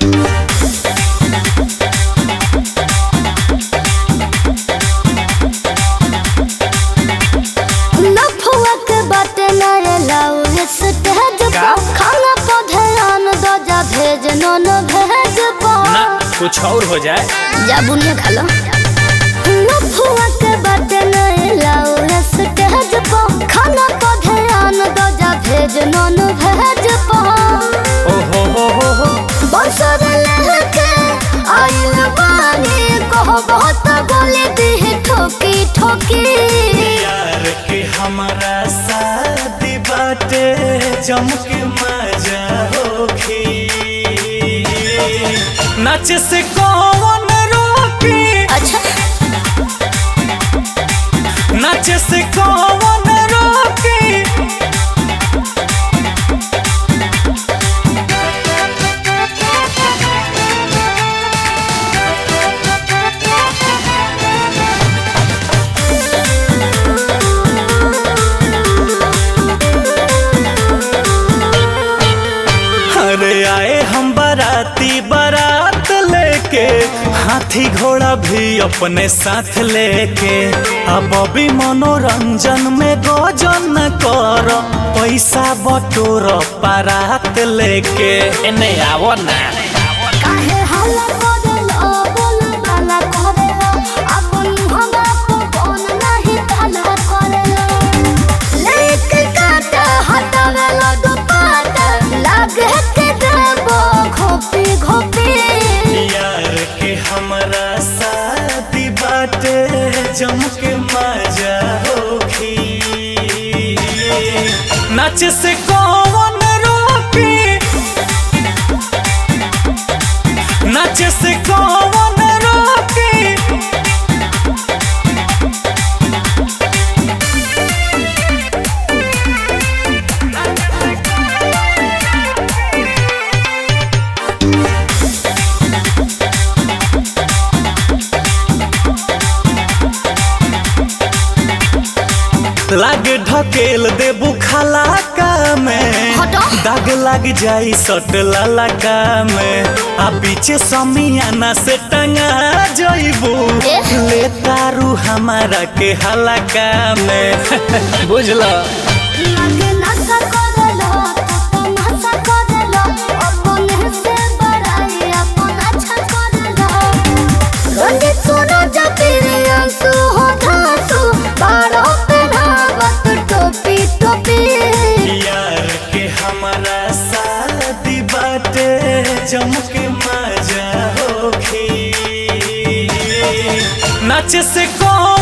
लफुआ के बाटे नए लाऊ स्टेज का? पर खाना को ध्यान दो जा भेज नॉन भेज ना पर कुछ और हो जाए जा बुनिया खा लो लफुआ के बाटे नए लाऊ स्टेज पर खाना को ध्यान दो जा भेज नॉन भेज पर ओ हो हो हो हो बसर लहके आइल बानी कहो बहुत गोली दी ठोकी ठोकी यार के हमारा शादी बाटे जमके मजा होखी नाच से कौन रोकी अच्छा नाच से कौन रोकी अरे आए हम बाराती बारात लेके हाथी घोड़ा भी अपने साथ लेके अब अभी मनोरंजन में गोजन कर पैसा बटोर बारात लेके एने आवो ना काहे हल्ला करेलो बोल बाला करेलो अपन हमरा को कौन नहीं ताला करेलो लेके काट हटावेलो दुपाट लागे के देबो घोपी घोपी यार के हमारा शादी बाटे जम के मजा होखी नाच से कौन रोकी नाच से कौन रोकी लाग ढकेल देबू खलाका में हटो। दाग लग जाई सट ललका में आ पीछे समियाना से टंगा जइबू एह। ले तारू हमारा के हलका में बुझला लागे नशा करेलो तो नशा करेलो अपन से बड़ाई अपन अच्छा करेलो रंजित सुनो जतिरे अंसु हो धासु बारो पे धावत टोपी टोपी यार के हमारा शादी बाटे जम के मजा होखी नाच से कौन